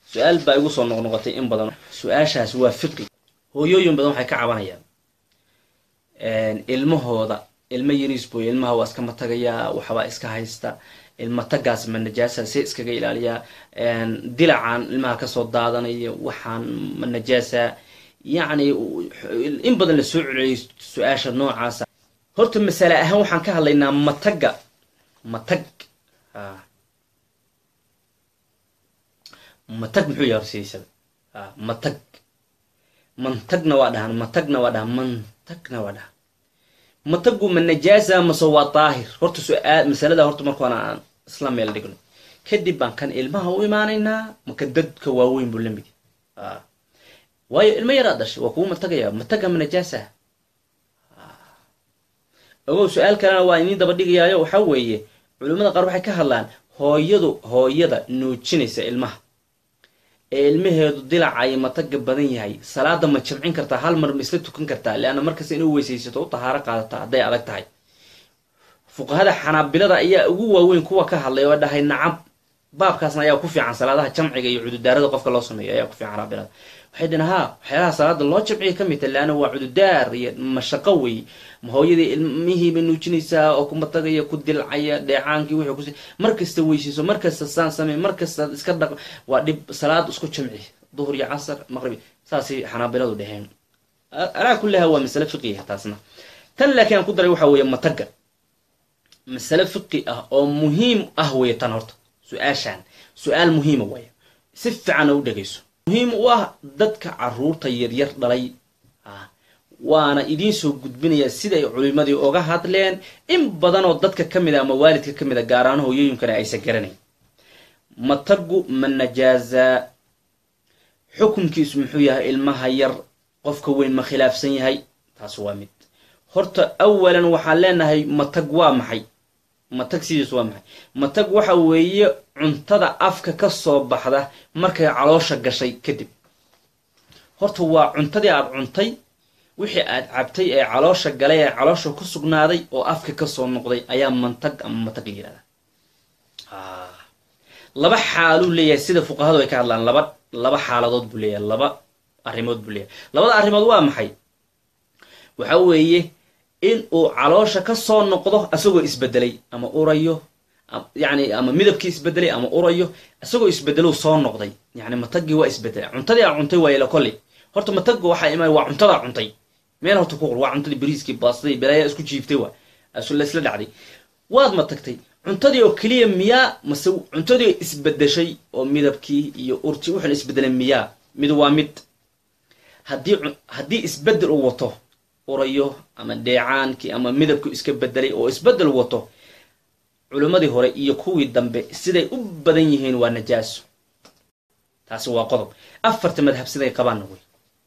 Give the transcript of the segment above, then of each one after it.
su-aal baa igu soo noqnoqotay in badan su-aashaas waa fiqi hooyooyin badan waxay ka cabanayaan ilmahooda ilmo yariis boy ilmaha waa iska matagayaa waxbaa iska haysta ilma tagaas ma najaasa see iskaga ilaaliyaa dilacan ilmaha kasoo daadanaya waxaan ma najaasa yacni in badan la soo celiyay su-aasha noocaasa horta masale ahaan waxaan ka hadlaynaa mataga matag matag muxuu yahay horsiisada matag mantagna waa dhahan matagna waa dhahan mantagna waa dhahan matagu ma najaasa mase waa daahir horta su-aal masalada horta markaana aan isla meel dhigno kadib baan kan ilmaha u imaanaynaa maka dadka waaweyn buu lamid waayo ilmo yaraa dhashay waa kugu matagaya mataga ma najaasa ogow su-aal kalena waa idiin daba dhigayaayo waxaa weeye culimmada qaar waxay ka hadlaan hooyadu hooyada nuujinaysa ilmaha ee ilmaheedu dilacaya mataga badan yahay salaada ma jimcin kartaa hal mar ma isla tukan kartaa leanna markasta inuu weysaysato u tahaaro qaadata hadday adag tahay fuqahada xanaabilada ayaa ugu waaweyn kuwa ka hadlay oo dhahay nacab baabkaasna ayaa ku fiican salaadaha jamciga iyo cududaarada qofka loo sameeyo ayaa ku fiican xanaabilada waxay dhaheen haa waxyaalaha salaada loo jamciya ka mid ta leanna waa cududaar iyo mashaqo wey hooyadii ilmihiiba nuujinaysaa oo kumatagaya ku dilcaya dheecaankii wuxuu kus markasta weysayso markasta saan samey markasta iska dhaq waa dhib salaad isku jamci duhur iyo casar maqribi saasay xanaabiladu dheheen alaa kullaha waa masale fiqiya taasna tan laakiin aan ku daray waxaa weeye mataga masale fiqi ah oo muhiim ah weeye tan horta su-aashaan su-aal muhiima waaya si fiican u dhegayso muhiim u ah dadka caruurta yaryar dhalay waana idiin soo gudbinayaa siday culimadii oga hadleen in badan oo dadka ka mid a ama waalidka ka mid a gaaraan hooyooyinkana aysan garanayn matagu ma najaazaa xukunkiisu muxuu yahay ilmaha yar qofka weyn ma khilaafsan yahay taas waa mid horta awalan waxaan leenahay matag waa maxay matag sidiis waa maxay matag waxa weeye cuntada afka ka soo baxda markay caloosha gashay kadib horta waa cuntadii aada cuntay wixii aad cabtay ee caloosha galay ee caloosha ku sugnaaday oo afka kasoo noqday ayaa mantag ama matag la yihahda laba xaaluu leeyahay sida fuqahadu ay ka hadlaan laba laba xaaladood buu leeyahay laba arrimood buu leeyahay labada arrimood waa maxay waxa weeye in uu caloosha kasoo noqdo isagoo isbedelay ama urayo yani ama midabkii isbedelay ama urayo isagoo isbedelow soo noqday yani matagii waa isbedelay cuntadii aa cuntay waayla kolley horta mataga waxaa imaan waa cuntadaa cuntay meel horta ku qor waa cuntadii bariiskii baastadii balaaya isku jiiftay waa laisla dhacday waad matagtay cuntadii oo keliya miyaa mase cuntadii oo isbedeshay oo midabkii iyo urtii wuxuuna isbedelay miyaa mid waa mid haddii haddii isbedel uu wato urayo ama dheecaankii ama midabkii iska bedelay oo isbedel wato culimmadii hore iyo kuwii dambe siday u badan yihiin waa najaaso taasi waa qodob afarta madhab siday qabaanna wey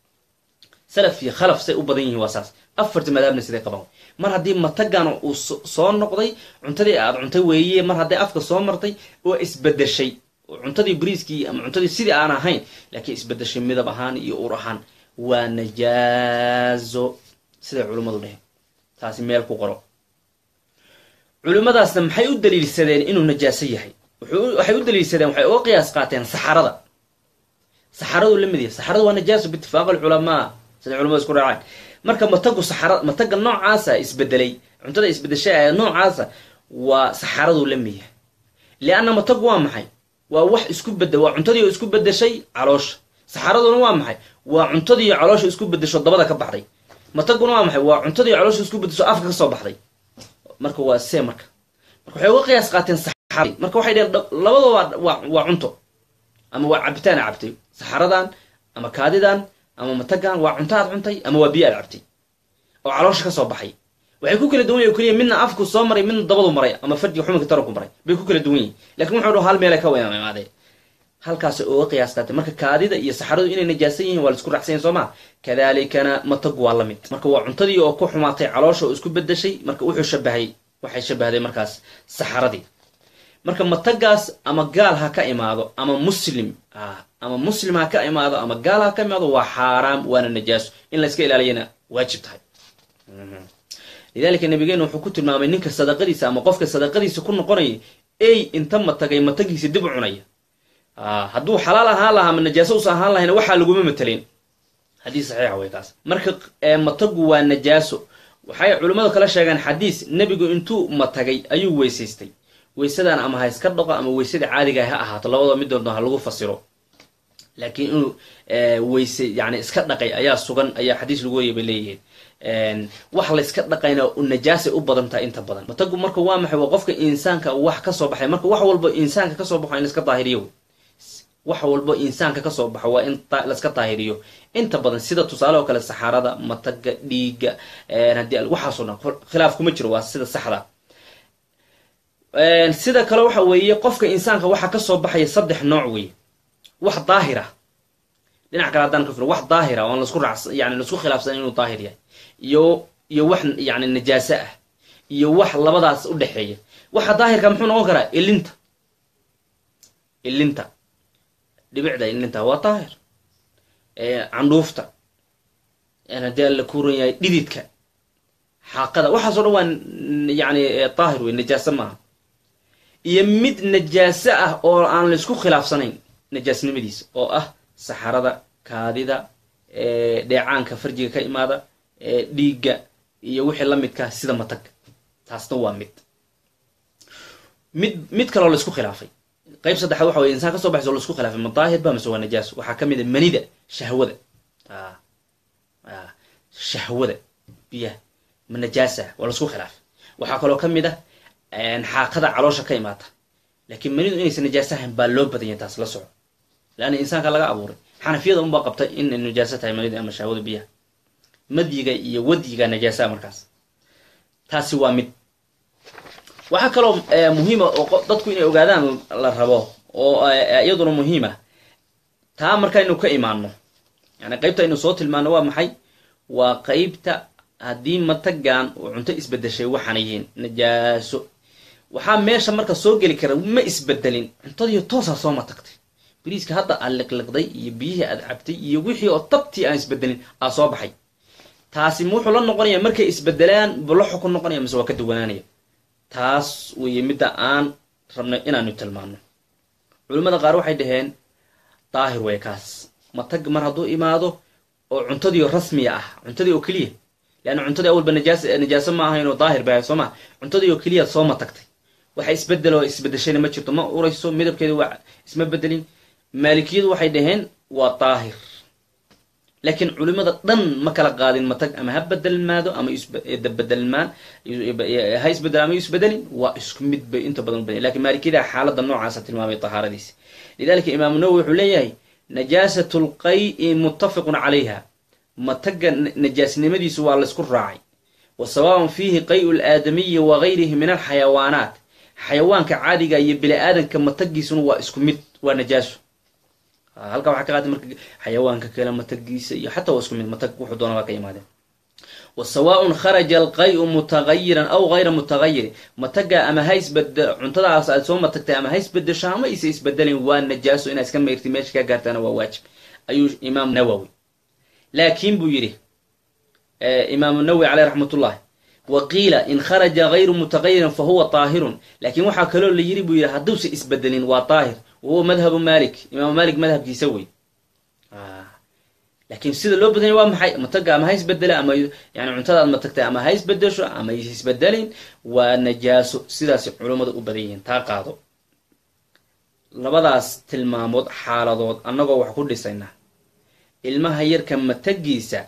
salaf iyo khalaf say u badan yihiin waa saas afarta madhabna siday qabaan wey mar haddii matagan uu soo noqday cuntadii aad cuntay weeye mar hadday afka soo martay oo isbedeshay cuntadii bariiskii ama cuntadii sidii aan ahayn laakiin isbedeshay midab ahaan iyo ur ahaan waa najaazo siday culimmadu dheheen taasi meel ku qoro culimmadaasna maxay u daliilsadeen inuu najaaso yahay waxay u daliilsadeen waxay uga qiyaas qaateen saxarada saxaradu la mid yahay saxaradu waa najaaso biitifaaq alculamaa siday culamadu isku raaceen marka matagu saxara mataga noocaasa isbedelay cuntada isbedeshay ee noocaasa waa saxaraduu la mid yahay lianna matagu waa maxay waa wax isku bedel waa cuntadii oo isku bedeshay caloosha saxaraduna waa maxay waa cuntadii caloosha isku bedesho dabada ka baxday mataguna waa maxay waa cuntadii caloosha isku bedesho afka ka soo baxday marka waa see marka marka waxay uga qiyaas qaateen saxaradii marka waxay dheheen labadoo waa waa cunto ama waa cabitaana cabtay saxaradan ama kaadidan ama matagan waa cunto aad cuntay ama waa biyo aad cabtay oo caloosha ka soo baxay waxay ku kala duwan yahin keliya midna afku soo maray midna dabadu maray ama farjiga xuminka taranku maray bay ku kala duwan yihin lakin wuxuu dha hal meelay ka wada imaadeen halkaasay uga qiyaas qaatay marka kaadida iyo saxaradu inay najaasan yihiin waa la isku raacsan yahin soo maa kadaalikana matagu waa la mid marka waa cuntadii oo ku xumaatay caloosha oo isku bedeshay marka wuxuu shabahay waxay shabahday markaas saxaradii marka matagaas ama gaal ha ka imaado ama muslim ama muslim ha ka imaado ama gaal ha ka imaado waa xaaraam waana najaaso in la iska ilaaliyana waajib tahay lidalika nabigeena wuxuu ku tilmaamay ninka sadaqadiisa ama qofka sadaqadiisa ku noqonaya ey inta matagay matagiisa dib u cunaya hadduu xalaal ahaan lahaa ama najaaso usa ahaan lahayna waxaa laguma matelin xadiis saxiixa way taas marka matagu waa najaaso waxay culimmadu kala sheegaan xadiis nebigu intuu matagay ayuu weysaystay weysadaan ama ha iska dhaqo ama weysada caadiga ha ahaato labadoo mid doonto ha lagu fasiro laakiin inuu weyse yani iska dhaqay ayaa sugan ayaa xadiis lagu wariya bay leeyihiin wax la iska dhaqayna najaasay u badan tahay inta badan matagu marka waa maxay waa qofka insaanka wax kasoo baxay marka wax walbo insaanka kasoo baxo in laiska daahiriyo wax walbo insaanka kasoo baxo waa in laiska daahiriyo inta badan sida tusaale oo kale saxaarada mataga dhiiga haddii waxaasoo dhan khilaaf kuma jiro waa sida saxda sida kale waxa weeye qofka insaanka waxaa kasoo baxaya saddex nooc weeye wax daahira dhinac kale haddaan ka firo wax daahira oon lasku raac yani laisku khilaafsan inuu daahir yahay iyo iyo wax yani najaaso ah iyo wax labadaas u dhexeeya waxa daahirka muxuu noqon karaa ilinta ilinta dhibicda ilinta waa daahir candhuufta haddii alla kuuran yahay dhididka xaaqada waxaaso dhan waa yani daahir wey najaaso maaha iyo mid najaaso ah oo aan laisku khilaafsanayn najaasnimadiisa oo ah saxarada kaadida dheecaanka farjiga ka imaada dhiigga iyo wixii la midka sida matag taasna waa mid mid mid kaloo laisku khilaafay qayb saddexaad waxa wey insaan kasoo baxayso laisku khilaafay ma daahir ba mise waa najaaso waxaa ka mid a manida shahwada shahwada biyaha ma najaasa waa laisku khilaafay waxaa kaloo ka mid ah xaaqada caloosha ka imaata laakiin manidu inaysan najaaso ahayn baa loo badanya taas la soco leanna insaanka laga abuuray xanafiyada unbaa qabta in najaaso tahay manidu ama shahwada biyaha madyiga iyo wadyiga najaasaa markaas taasi waa mid waxaa kaloo muhiima oo dadku inay ogaadaan la rabo oo iyaduna muhiima taa markaynu ka imaano yani qeybta aynu soo tilmaano waa maxay waa qeybta haddii matagan uu cunto isbedeshay waxaan yihiin najaaso waxaa meesha marka soo geli kara ma isbedelin cuntadiiyo toosaa soo matagtay bariiska hadda aad liqliqday iyo biyihii aad cabtay iyo wixii oo tabtii aan isbedelin aa soo baxay taasi wuxuu la noqonaya markay isbedelaan bula xukun noqonaya mise waa ka duwanaanaya taas weeye midda aan rabnay inaanu tilmaano culimmada qaar waxay dhaheen daahir wey kaas matag mar hadduu imaado oo cuntadii rasmiya ah cuntadii oo keliya leanna cuntadii awalba najaas najaaso ma ahayn oo daahir ba soo ma cuntadii oo keliya soo matagtay waxa isbedeloo isbedeshayna ma jirto ma urayso midabkeeda waa isma bedelin maalikiyadu waxay dhaheen waa daahir laakiin culimada dhan ma kala qaadin matag ama ha bedelmaado ama bedelmaan ha isbedel ama isbedelin waa isku mid bay inta badan ubadanya lakin maalikiyada xaalada noocaasa tilmaamay tahaaradiisa lidalika imaamu nawowi wuxuu leeyahay najaasat lqay-i muttafiqun calayha mataga najaasnimadiisu waa laysku raacay wa sawaaban fiihi qay-u laadamiyi wa gayrihi min alxayawaanaat xayawaanka caadiga iyo bini aadanka matagiisuna waa isku mid waa najaaso halkaa waxaa ka qaatay marka xayawaanka kale matagiisa iyo xataa waa isku mid matag wuxuu doona waa ka imaadeen wa sawaaun kharaja alqay-u mutagayiran aw gayra mutagayiri mataga ama ha isbede cuntadaas aad soo matagtay ama ha isbedesho ama isa isbedelin waa najaaso inaad iska mayrti meesha ka gaartaana waa waajib ayuu imaam nawowi laakiin buu yidhi imaamu nawowi caleyh raxmatullahi wa qiila in kharaja gayru mutagayirin fa huwa daahirun laakiin waxaa kaloo la yiri buu yidhi hadduusa isbedelin waa daahir wahuwa madhabu malik imaamu malik madhabkiisa wey laakiin sida loo badanya waa maxay mataga ama ha isbedela ama yani cuntada aad matagtay ama ha isbedesho ama is isbedelin waa najaaso sidaasi culummada u badan yihiin taa qaado labadaas tilmaamood xaaladood annagoo wax ku dhisayna ilmaha yarka matagiisa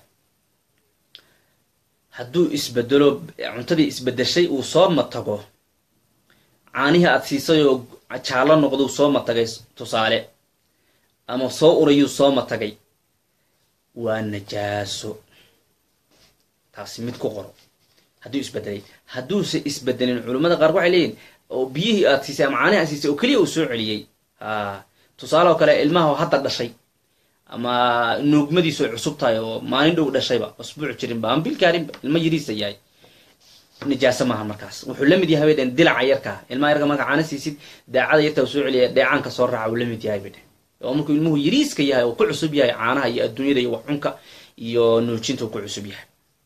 hadduu isbedelo cuntadii isbedeshay uu soo matago caanihii aad siisay oo jaallo noqduu soo matagay tusaale ama soo urayuu soo matagay waa najaaso taasi mid ku qoro hadduu isbedelay hadduuse isbedelin culimmada qaar waxay leeyihin oo biyihii aad siisay ama caanihi aad siisay oo keliya uu soo celiyey a tusaale oo kale ilmaha hadda dhashay ama nuugmadiisu ay cusub tahay oo maalin dhow dhashayba asbuuc jirinba ama bilkaarinba ilma yariisa yahay najaaso maaha markaas wuxuu la mid yahay bay dheen dilaca yarkaa ilmaha yarka marka caana siisid daacada yarta soo celiya dheecaanka soo raaca uu la mid yahay bay dheen oo markuu ilmuhu yariiska yahay oo ku cusub yahay caanaha iyo adduunyada iyo waxcunka iyo nuujinta uu ku cusub yahay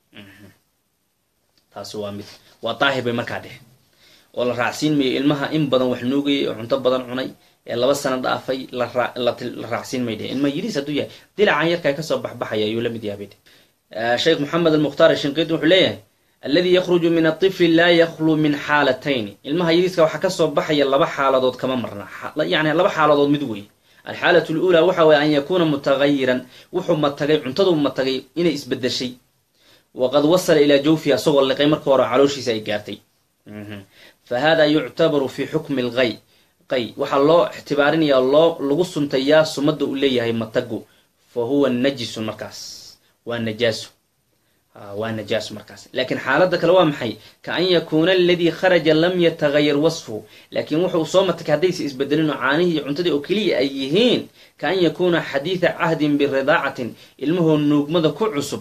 taasi waa mid waa daahir bay markaa dheh oo la raacsiin mayo ilmaha in badan wax nuugayay oo cunto badan cunay ee laba sano dhaafay la raacsiin may dheh ilma yariis hadduu yahay dilacan yarkaa kasoo baxbaxaya ayuu la mid yahay bay dheh sheekh moxamed almukhtaar shinqidi wuxuu leeyahay alladii yakhruju min atifli laa yakhlu min xaalatayni ilmaha yariiska waxaa kasoo baxaya laba xaaladood kama marna yani laba xaaladood mid wey alxaalat lula waxa weye an yakuuna mutagayiran wuxuu matagay cuntaduu matagay inay isbedeshay waqad wasala ilaa jawfihi asagoo liqay marka hore calooshiisa ay gaartay fa hada yuctabaru fi xukmi lqay qay waxaa loo ixtibaarinaya loo lagu suntayaa sumada uu leeyahay matagu fa huwa najisun markaas waa najaaso waa najaaso markaas laakiin xaaladda kale waa maxay ka an yakuuna aladii kharaja lam yatagayar wasfuhu laakiin wuxuu soo matagay haddaysa isbedelin oo caanihii iyo cuntadii oo keliya ay yihiin ka an yakuuna xadiida cahdin biridaacatin ilmahoo nuugmada ku cusub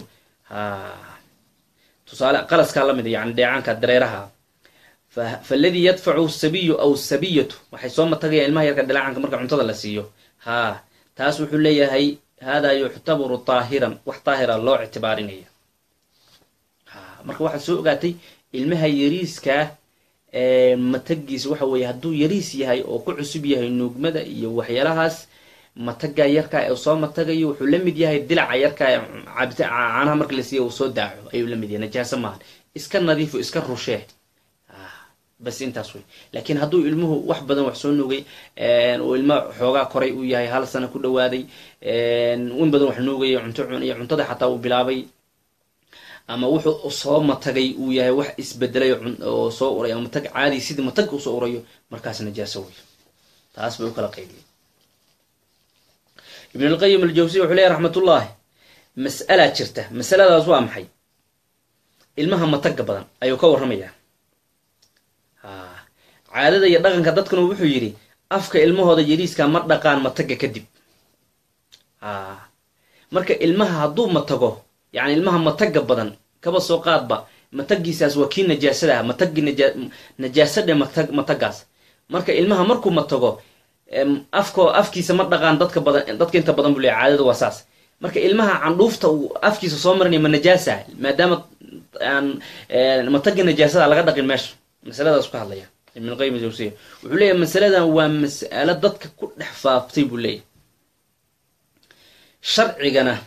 tusaale qalaskaa lamid yani dheecaanka dareeraha faladii yadfacu sabiyu aw sabiyatu waxay soo matagayaan ilmaha yarka dhaleecanka marka cuntada la siiyo haa taas wuxuu leeyahay hada yuctabaru taahiran wax daahira loo ictibaarinaya marka waxaad soo ogaatay ilmaha yariiskaa matagiisa waxa weeye hadduu yariis yahay oo ku cusub yahay nuugmada iyo waxyaalahaas mataga yarkaa ee soo matagayo wuxuu la mid yahay dilaca yarkaa ee cabita caanaha marka la siiya uu soo daaco ayuu la mid yahay najaaso maahan iska nadiifo iska rushee bas intaas wey laakiin hadduu ilmuhu wax badan wax soo nuugay uu ilma xoogaa koray uu yahay hal sana ku dhawaaday in badan wax nuugaya cunto cunaya cuntada xataa uu bilaabay ama wuxuu soo matagay uu yahay wax isbedelay oo soo uray ama matag caadi sidii matag usoo urayo markaas najaaso wey taas bay u kala qaydiyay ibn alqayim aljawsiy wuxuu leeyahy raxmatullaahi mas'alaa jirta masaladaas waa maxay ilmaha mataga badan ayuu ka warramayaa caadada iyo dhaqanka dadkuna wuxuu yidhi afka ilmahooda yariiska ma dhaqaan mataga kadib marka ilmaha hadduu matago yani ilmaha mataga badan kaba soo qaadba matagiisaas waa kii najaasada ah matagi najaasadhe matag matagaas marka ilmaha markuu matago afko afkiisa ma dhaqaan dadka badan dadka inta badan buu leeya caadada waa saas marka ilmaha candhuufta uu afkiisa soo marinaya ma najaasa maadaama aan matagi najaasada laga dhaqin meesha masaladaas ka hadlaya ibn qayim jawsiya wuxuu leeyahy masaladan waa mas'alo dadka ku dhex faaftay buu leeyahy sharcigana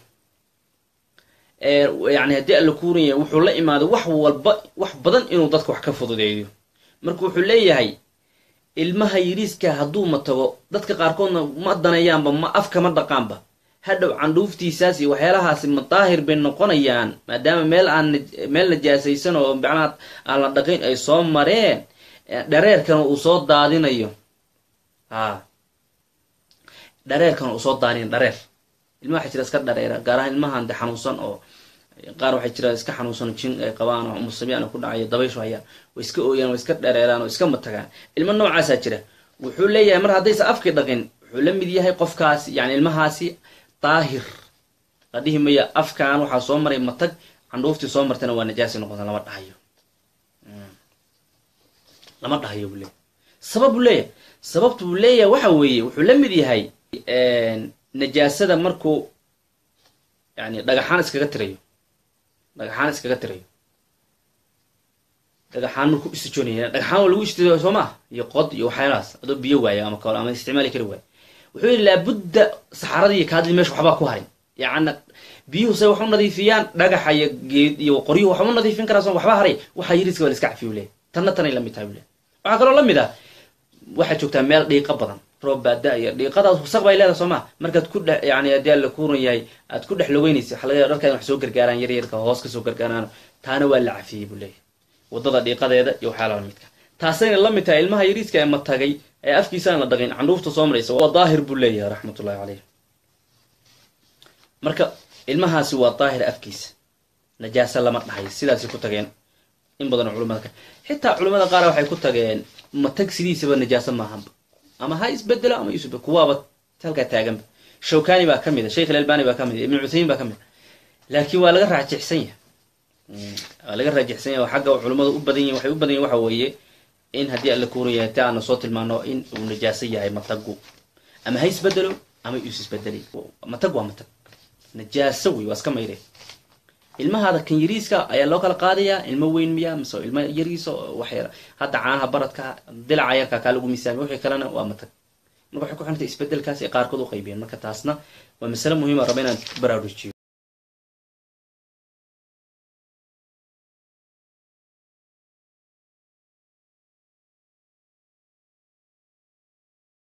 yani haddii alla kuuranya wuxuu la imaaday wax walba wax badan inuu dadka wax ka fududeeyo marka wuxuu leeyahay ilmaha yiriiska hadduu matago dadka qaarkoodna ma daneeyaanba ma afkama dhaqaanba hadhow candhuuftiisaas iyo waxyaalahaasi madaahir bay noqonayaan maadaama meel aan meel najaasaysan oo macnaha aan la dhaqayn ay soo mareen dhareerkana uu soo daadinayo a dhareerkana uu soo daadinayo dhareer ilmaha waxay jira iska dhareera gaar ahaan ilmahan de xanuunsan oo qaar waxay jira iska xanuunsan jin ay qabaan oo musabiana ku dhacayo dabayshu hayaan way iska ooyaan way iska dhareeraan oo iska matagaan ilmo noocaasaa jira wuxuu leeyahay mar haddaysa afkii dhaqin wuxuu la mid yahay qofkaasi yani ilmahaasi daahir la dhihi maya afkan waxaa soo maray matag candhuuftii soo martayna waa najaasi noqota lama dhahayo lama dhahayo buu leeyahy sabab buu leeyahay sababta buu leeyahay waxa weeye wuxuu la mid yahay najaasada markuu yani dhagaxaan iskaga tirayo dhagaxaan iskaga tirayo dhagaxaan markuu istijoonaya dhagaxaan waa lagu istijo soo maa iyo qod iyo waxyaalahaas adoo biyo waaya ama kale ama isticmaali kari waaya wuxuu yidhi laabudda saxaradii iyo kaadidii meesha waxbaa ku harin yacna biyuhu say wax u nadiifiyaan dhagaxa iyo geed iyo qoryuhu waxba u nadiifin karaa soo waxba haray waxaa yiriska waa la iska cafiyo leeyahy tanna tanay la mid tahay bule waxaa kaloo la mid ah waxaad joogtaa meel dhiiqa badan roob baa da-ya dhiiqadaas wasaq bay leedahay soo maa markaad ku dhex yani haddii alla kuuran yahay aad ku dhex logeynaysa waxa laga yaaba dharkaad wax soo gargaaraan yar yarka hoos kasoo gargaaraan taana waa la cafiyey buu leeyahy waddada dhiiqadeeda iyo waxyaalaha midka taasayna la mid tahay ilmaha yariiska ee matagay ee afkiisa aan la dhaqin candhuufta soo maraysa waa daahir buu leeyahay raxmatullahi caleyh marka ilmahaasi waa daahir afkiisa najaasa lama dhahay sidaasay ku tageen in badanoo culimada ka xitaa culimada qaar waxay ku tageen matag sidiisaba najaasa maahanba ama ha isbedelo ama isbe kuwaaba halkaa taaganba shawkani baa ka mid a sheikh alalbani baa ka mid a ibn cuthaymin baa ka mid a laakiin waa laga raajixsan yahay waa laga raajixsan yahay oo xagga culimmadu u badan yihin waxay u badan yihin waxa weeye in haddii alla kuuran yahay ti aana soo tilmaano in uu najaaso yahay matagu ama ha isbedelo ama is isbedelay matag waa matag najaaso wey waa iska mayre ilmahaada kan yariiska ayaa loo kala qaadayaa ilmo weyn miya mise ilmo yariisa wax yar hadda caanaha baradka dilaca yarka kaa lagu miisaamiy wixii kalena waa matag marka waxay ku xirantay isbedelkaas ay qaarkood u qaybiyeen marka taasna waa masale muhiima raba inaan baraarujiyo